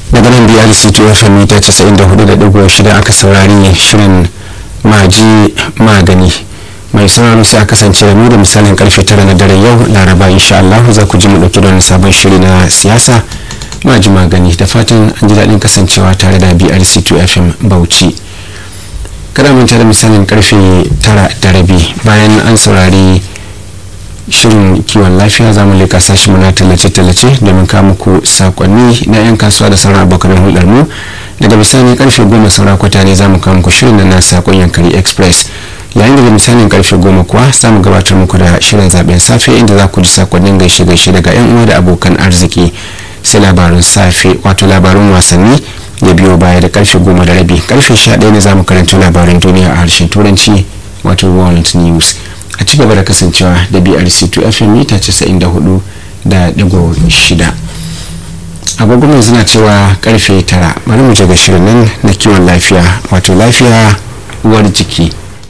daga nan biyar cto fm mita 94.6 aka saurari shirin maji magani mai sauraro sai a kasance da mu da misalin karfe tara na daren yau laraba insha Allah za ku ji mu dauki da wani sabon shiri na siyasa maji magani da fatan an ji daɗin kasancewa tare da brc2 fm bauchi kada manta da misalin karfe tara da rabi bayan an saurari shirin kiwon lafiya za mu leka sashi muna tallace-tallace domin kawo muku sakonni na 'yan kasuwa da sauran abokan hulɗar mu daga bisani karfe goma saura kwata ne za mu kawo muku shirin na sakon yankari express yayin da misalin karfe goma kuwa za mu gabatar muku da shirin zaben safe inda za ku ji sakonnin gaishe-gaishe daga 'yan uwa da abokan arziki sai labarun safe wato labarun wasanni ya biyo baya da karfe goma da rabi karfe sha ɗaya ne za mu karanta labaran duniya a harshen turanci wato world news a ci gaba da kasancewa da brc2 fm mita 94 da digo shida agogon yanzu na cewa karfe tara bari mu je ga shirin nan na kiwon lafiya wato lafiya uwar jiki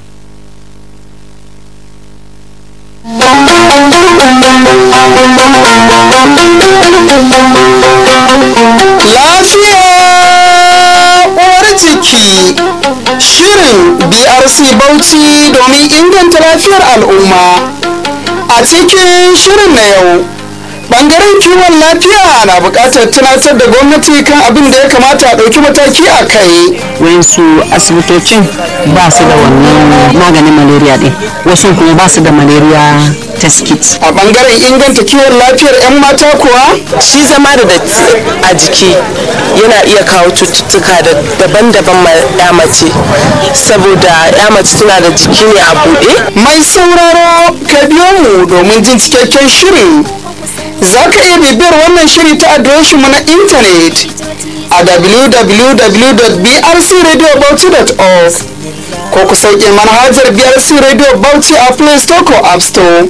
lafiya uwar jiki shirin brc bauchi domin inganta lafiyar al'umma a cikin shirin na yau bangaren kiwon lafiya na buƙatar tunatar da gwamnati kan abin da ya kamata a ɗauki mataki a kai wayansu asibitocin ba su da wannan maganin malaria din wasu kuma ba su da malaria test kit a bangaren inganta kiwon lafiyar 'yan mata kuwa shi zama da datti a jiki yana iya kawo cututtuka da daban-daban ma ya mace saboda ya mace tana da jiki ne a buɗe mai sauraro ka biyo mu domin jin cikakken shirin za ka iya bibiyar wannan shiri ta adireshinmu na intanet a www.brcradiobauchi.org ko ku sauke manhajar brc radio bauchi a play store ko app store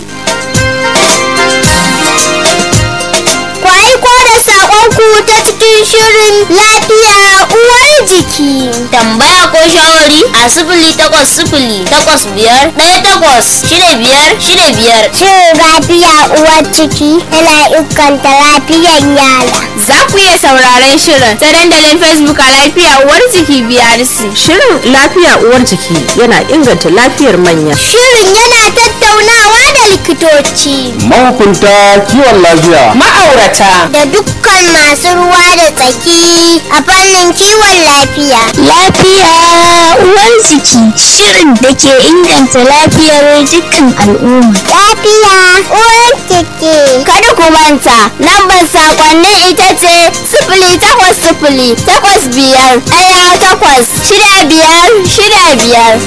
ku aiko da saƙonku ta cikin shirin lafiya uwar jiki tambaya ko shawari a sifili takwas sifili takwas biyar ɗaya takwas shida biyar shida biyar shin lafiya uwar jiki yana inganta lafiyar yara za ku iya sauraron shirin ta dandalin facebook a lafiya uwar jiki brc Shirin lafiya uwar jiki yana inganta lafiyar manya. shirin yana tattaunawa da likitoci mahukunta kiwon lafiya ma'aurata da dukkan masu ruwa da tsaki a fannin kiwon lafiya. Lafiya uwar jiki shirin da ke inganta lafiyar dukkan al'umma. Lafiya uwar jiki. Kada ku manta lambar sakonnin ita ce sifili takwas sifili takwas biyar ɗaya takwas shida biyar shida biyar.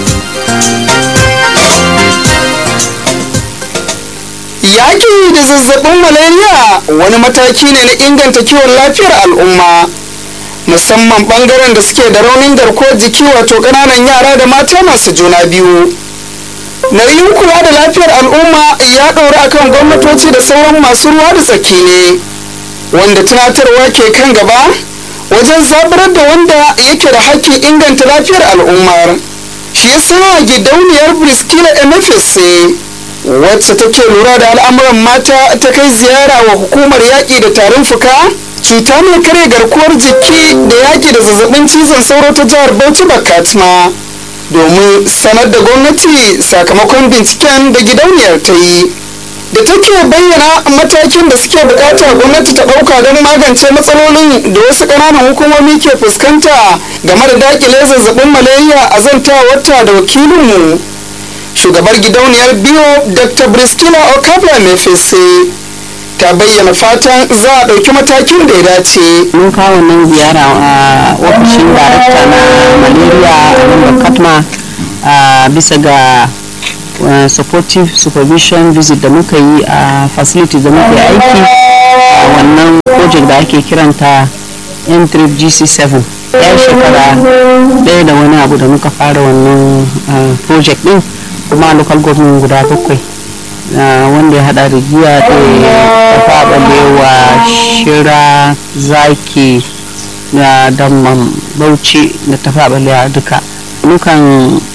yaƙi da zazzabin malaria wani mataki ne na inganta kiwon lafiyar al'umma musamman ɓangaren da suke da raunin garkuwar jiki wato ƙananan yara da mata masu juna biyu nauyin kula da lafiyar al'umma ya ɗora akan gwamnatoci da sauran masu ruwa da tsaki ne wanda tunatarwa ke kan gaba wajen zaburar da wanda yake da hakkin inganta lafiyar al'ummar shi ya sa gidauniyar briskila mfsc wacce take lura da al'amuran mata ta kai ziyara wa hukumar yaƙi da tarin fuka cuta mai kare garkuwar jiki da yaƙi da zazzabin cizon sauro ta jihar bauchi bakatma domin sanar da gwamnati sakamakon binciken da gidauniyar ta yi da take bayyana matakin da suke bukata gwamnati ta ɗauka don magance matsalolin da wasu ƙananan hukumomi ke fuskanta game da dakile zazzabin malaria a zantawarta da wakilinmu shugabar gidauniyar biyu dr briskila okabla mefese ta bayyana fatan za a ɗauki matakin da ya dace mun kawo nan ziyara a ofishin darakta na malaria a nan katma a bisa ga uh, supportive supervision visit da muka yi a facility da muka yi aiki a wannan project da ake kiranta m3 gc7 ya shekara ɗaya da wani abu da muka fara wannan uh, project din kuma local government guda bakwai wanda ya hada da giya da tafa balewa shira zaki da damman bauchi da tafa balewa duka mukan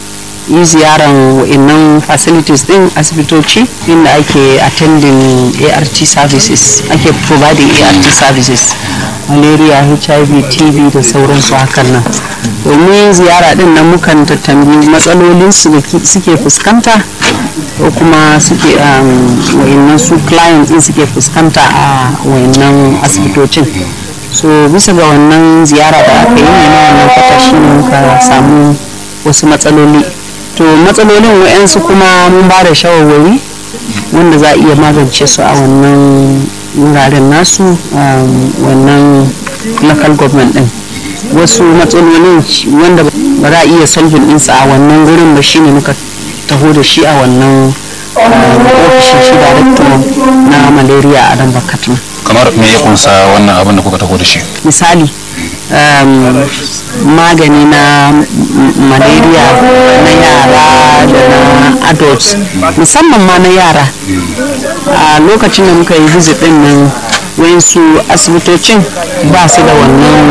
yi ziyaran wa'innan facilities din asibitoci inda ake attending art services ake providing art services malaria hiv tb da sauransu hakan nan domin ziyara din nan mukan tattambi matsalolin su da suke fuskanta ko kuma suke wa'innan su client din suke fuskanta a wa'innan asibitocin so bisa ga wannan ziyara da aka yi ne na wannan kwata shi ne muka samu wasu matsaloli to matsalolin wa'yansu kuma mun ba da shawarwari wanda za a iya magance su a wannan wuraren nasu wannan local government din wasu matsalolin wanda ba za a iya solving ɗinsa a wannan gurin ba shine muka taho da shi a wannan ofishin shi director na malaria a dan bakatun kamar me ya kunsa wannan abin da kuka taho da shi misali um, magani na malaria na yara da na adults musamman ma na yara a lokacin da muka yi visit din nan wayansu asibitocin ba su da wannan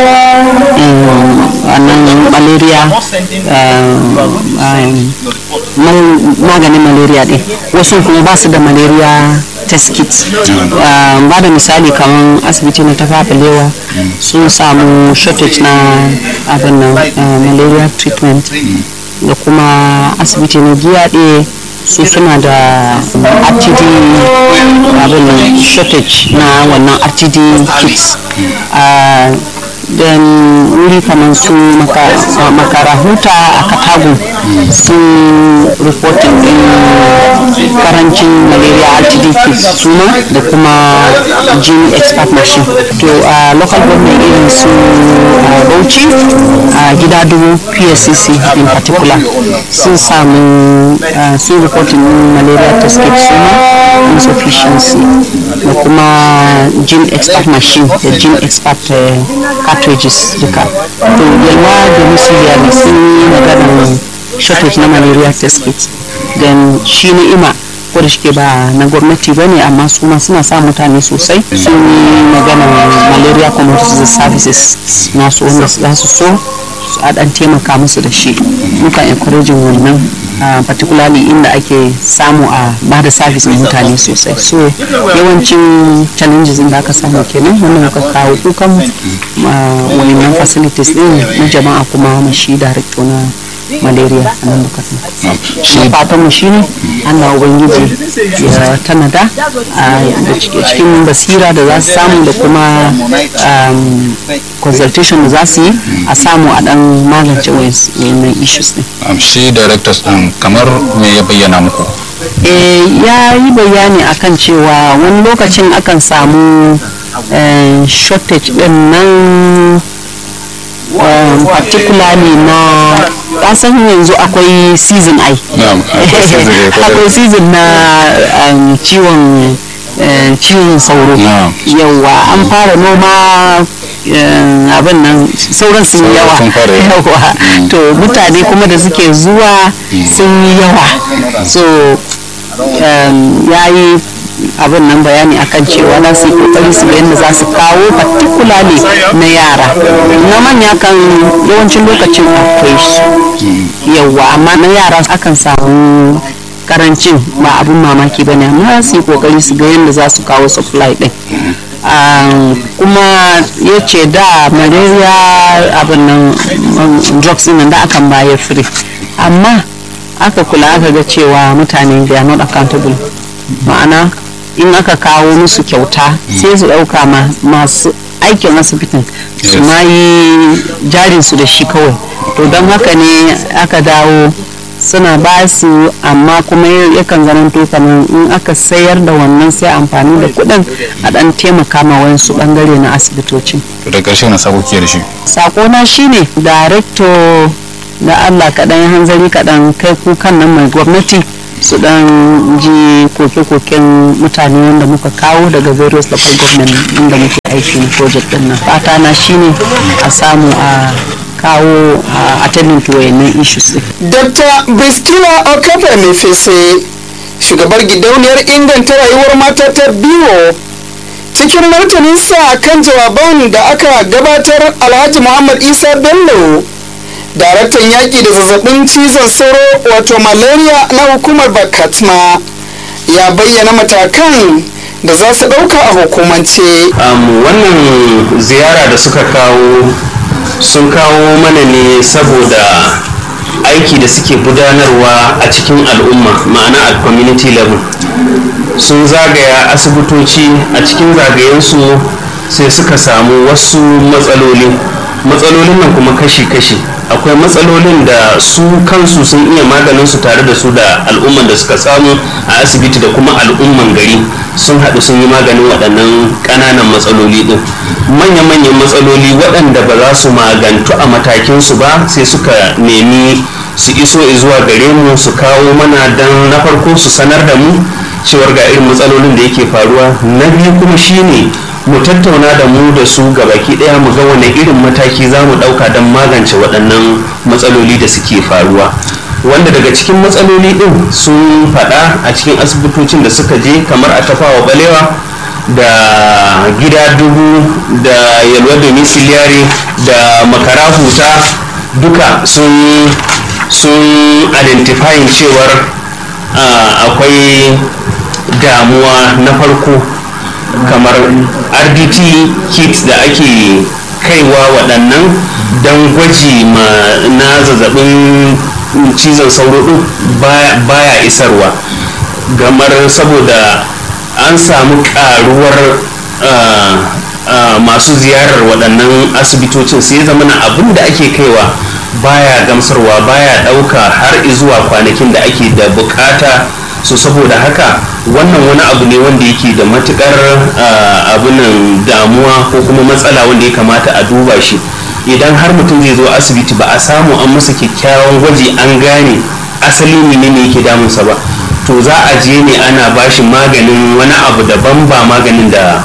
wannan malaria maganin malaria din wasu kuma ba su da malaria test kit ba da misali kamar asibiti na ta lewa sun samu shortage na abin nan malaria treatment da kuma asibiti na giyaɗe su suna da rtd abin shortage na wannan rtd kits don wuri kamar su makarahuta a katago sun reporting din karancin malaria rtd kits suma da kuma gene expert machine to a local government irin su bauchi a gida dubu pscc in particular sun samu sun reporting malaria test kit suma insufficiency da kuma gene expert machine da gene expert cartridges duka to yalwa da misiyari sun yi maganar shortage na malaria test kit then shi ni'ima ko da shike ba na gwamnati ba ne amma su ma suna sa mutane sosai sun yi maganar malaria community services nasu wanda za su so a dan taimaka musu da shi muka encouraging wannan particularly inda ake samu a ba da service mai mutane sosai so yawancin challenges da aka samu kenan wannan muka kawo kukan wannan facilities din na jama'a kuma mashi director na malaria a nan bukatun shi fatan mu shine Allah ubangiji ya tanada da cikin basira da za su samu da kuma consultation da za su yi a samu a dan magance wayannan issues din shi directors din kamar me ya bayyana muku ya yi bayani akan cewa wani lokacin akan samu shortage din nan particularly na kasan yanzu akwai season ai akwai season na ciwon ciwon sauro yawa an fara noma abin nan sauran sun yi yawa yawa to mutane kuma da suke zuwa sun yi yawa so ya yi abin nan bayani akan cewa za su yi kokari su ga yadda za su kawo particularly na yara na manya kan yawancin lokacin akwai su yawa amma na yara akan samu karancin ba abin mamaki ba ne amma su yi kokari su ga yadda za su kawo supply din kuma ya ce da malaria abin nan drugs nan da akan bayar free amma aka kula aka ga cewa mutane they are not accountable ma'ana in aka kawo musu kyauta sai su ɗauka masu aikin asibitin su ma yi jarinsu da shi kawai to don haka ne aka dawo suna ba su amma kuma yakan zamanto kamar in aka sayar da wannan sai amfani da kuɗin a ɗan taimaka ma wasu ɓangare na asibitocin to da ƙarshe na sabo ke da shi sakona shine director da allah kaɗan hanzari kaɗan kai kukan nan mai gwamnati su dan ji koke-koken mutane wanda muka kawo daga various local government inda muke aikin project din nan fata na shine a samu a kawo a attending to wayannan issues din dr bistina okafe mefese shugabar gidauniyar inganta rayuwar mata ta biyo cikin martaninsa kan jawaban da aka gabatar alhaji muhammad isa bello daraktan yaƙi da zazzabin cizon sauro wato malaria na hukumar bakatma ya bayyana matakan da za su ɗauka a hukumance wannan ziyara da suka kawo sun kawo mana ne saboda aiki da suke gudanarwa a cikin al'umma ma'ana a community level sun zagaya asibitoci a cikin zagayensu sai suka samu wasu matsaloli matsalolin nan kuma kashi-kashi akwai matsalolin da su kansu sun iya maganin su tare da su da al'umman da suka samu a asibiti da kuma al'umman gari sun haɗu sun yi maganin waɗannan ƙananan matsaloli ɗin manya-manyan matsaloli waɗanda ba za su magantu a matakinsu ba sai suka nemi su iso zuwa gare mu su kawo mana don na farko su sanar da mu cewar ga irin matsalolin da yake faruwa na biyu kuma shine mu tattauna da mu da su baki daya mu ga wani irin mataki za mu dauka don magance waɗannan matsaloli da suke faruwa wanda daga cikin matsaloli din sun faɗa a cikin asibitocin da suka je kamar a tafawa balewa da gida dubu da yalwa domiciliary da makara huta duka sun sun identifying cewar akwai damuwa na farko kamar rdt kits da ake kaiwa waɗannan don gwaji na zazzabin cizon sauro ɗin baya isarwa gamar saboda an samu ƙaruwar masu ziyarar waɗannan asibitocin sai zama na abin da ake kaiwa baya gamsarwa baya ɗauka har zuwa kwanakin da ake da bukata so saboda haka wannan wani abu ne wanda yake da matukar abunan damuwa ko kuma matsala wanda ya kamata a duba shi idan har mutum zai zo asibiti ba a samu an masa kyakkyawan gwaji an gane asali ne ne yake damunsa ba to za a je ne ana bashi maganin wani abu daban ba maganin da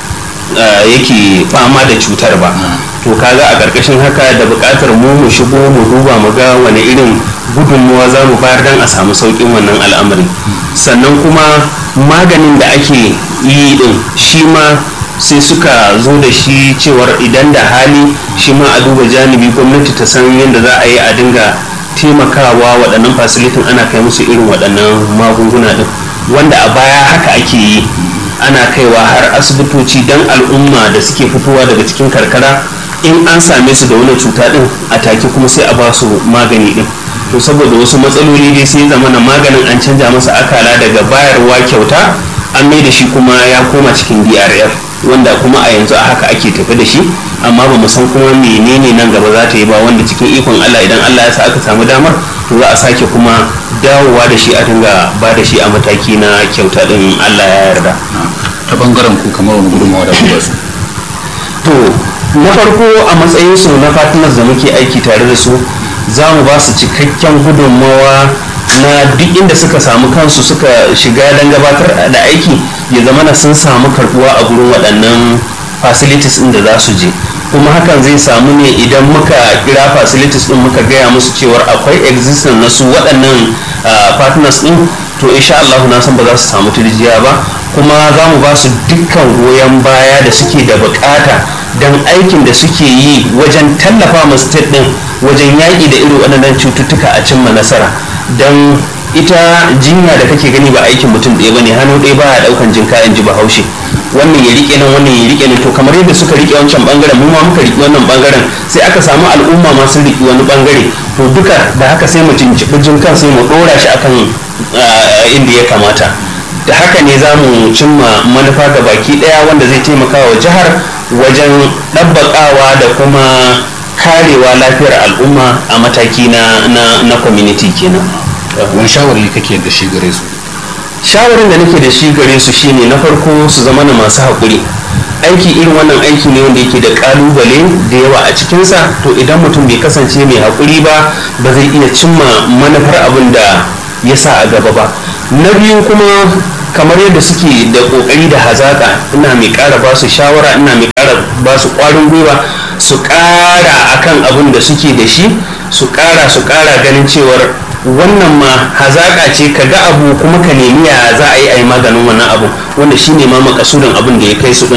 yake fama da cutar ba to kaga a ƙarƙashin haka da buƙatar mu mu shigo mu duba mu ga wani irin gudunmuwa za mu bayar don a samu sauƙin wannan al'amari sannan kuma maganin da ake yi din shi ma sai suka zo da shi cewar idan da hali shi ma a duba janibi gwamnati ta san yadda za a yi a dinga taimakawa waɗannan fasilitin ana kai musu irin waɗannan magunguna din wanda a baya haka ake yi ana kaiwa har asibitoci don al'umma da suke fitowa daga cikin karkara in an same su da wani cuta din a take kuma sai a ba su magani din to saboda wasu matsaloli dai sai zama na maganin an canja masa akala daga bayarwa kyauta an mai da shi kuma ya koma cikin drf wanda kuma a yanzu a haka ake tafi da shi amma ba mu san kuma menene nan gaba za ta yi ba wanda cikin ikon allah idan allah ya sa aka samu damar to za a sake kuma dawowa da shi a dinga ba da shi a mataki na kyauta din allah ya yarda ta bangaren ku kamar wani gudunmawa da ku su to na farko a matsayin su na partners da muke aiki tare da su za mu ba su cikakken gudunmawa na duk inda suka samu kansu suka shiga don gabatar da aiki ya zama na sun samu karbuwa a gurin waɗannan facilities ɗin da za su je kuma hakan zai samu ne idan muka kira facilities ɗin muka gaya musu cewar akwai existence na su waɗannan partners ɗin to insha Allah na san ba za su samu turjiya ba kuma za mu ba su dukkan goyon baya da suke da bukata don aikin da suke yi wajen tallafa ma state din wajen yaƙi da irin waɗannan cututtuka a cimma nasara don ita jinya da kake gani ba aikin mutum ɗaya ba ne hannu ɗaya ba ya ɗaukan jinka in ji bahaushe wannan ya riƙe nan wannan ya riƙe nan to kamar yadda suka riƙe wancan ɓangaren mu ma muka riƙe wannan ɓangaren sai aka samu al'umma ma sun riƙe wani ɓangare to duka da haka sai mu cinciɓi jinkan sai mu ɗora shi akan inda ya kamata da haka ne za mu cimma manufa ga baki daya wanda zai taimaka wa jihar wajen ɗabbaƙawa da kuma karewa lafiyar al'umma a mataki na, na, na community kenan wani shawari kake da shi gare su shawarin da nake da shi gare su shine na farko su zama na masu haƙuri aiki irin wannan aiki ne wanda yake da ƙalubale da yawa a cikinsa to idan mutum bai kasance mai haƙuri ba ba zai iya cimma manufar abin da ya sa a gaba ba na biyu kuma kamar yadda suke da kokari da hazaka ina mai kara ba su shawara ina mai kara ba su kwarin gwiwa su kara akan abin da suke da shi su kara su kara ganin cewar wannan ma hazaka ce ka ga abu kuma ka nemi ya za a yi a yi maganin wannan abu wanda shine ma makasudin abin da ya kai su din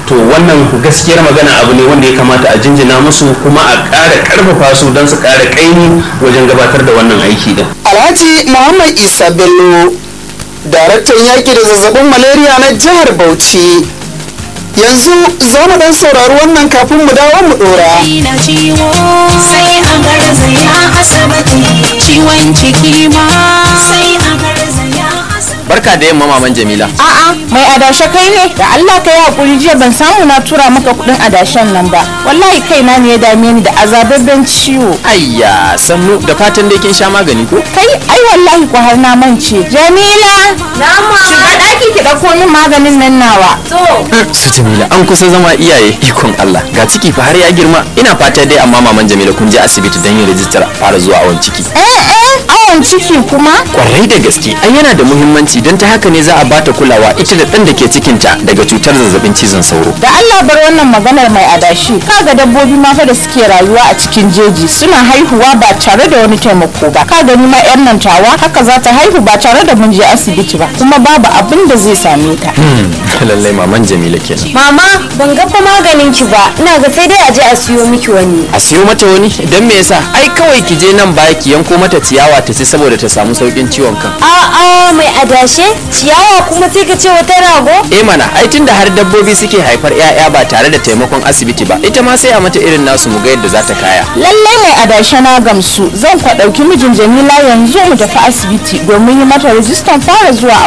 to wannan gaskiyar magana abu ne wanda ya kamata a jinjina musu kuma a ƙara ƙarfafa su don su ƙara ƙaimi wajen gabatar da wannan aiki din alhaji muhammad isa bello daraktan yaƙi da zazzabin malaria na jihar bauchi yanzu za mu dan saurari wannan kafin mu dawo mu dora na ciwo sai a garzaya asibiti ciwon ciki ma sai a garzaya asibiti barka da yamma maman jamila A'a, mai adashe kai ne? Da Allah ka yi hakuri jiya ban samu na tura maka kudin adashen nan ba. Wallahi kaina ne ya dame ni da azababben ciwo. ayya sannu da fatan dai kin sha magani ko Kai, ai wallahi ko har na mance. Jamila! Nama! Shiga daki ki dauko min maganin nan nawa. To. su jamila an kusa zama iyaye ikon Allah ga ciki fa har ya girma ina fata dai amma maman jamila kun je asibiti don yin rijistar fara zuwa awon ciki Eh eh, awon ciki kuma? kwarai da gaske ai yana da muhimmanci don ta haka ne za a bata kulawa ita da ɗan da ke cikinta daga cutar zazzabin cizon sauro Da Allah bar wannan maganar mai adashi. Kaga dabbobi ma fa da suke rayuwa a cikin jeji suna haihuwa ba tare da wani taimako ba. Ka gani ma yar nan tawa haka za ta haihu ba tare da mun je asibiti ba. Kuma babu abin da zai same ta. lallai maman jamila kenan Mama, ban ga fa maganin ki ba. Ina ga sai dai a je a siyo miki wani. a siyo mata wani don me yasa ai kawai ki je nan baya ki yanko mata ciyawa ta ci saboda ta samu saukin ciwon kan A'a, mai adashe? Ciyawa kuma sai ka ce wata rago? eh mana ai tunda har dabbobi suke haifar 'ya'ya ba tare da taimakon asibiti ba ita ma sai a mata irin nasu mu ga yadda za ta kaya lallai mai adashe na gamsu zan kwa ɗauki mijin jamila yanzu mu tafi asibiti domin yi mata rijistan fara zuwa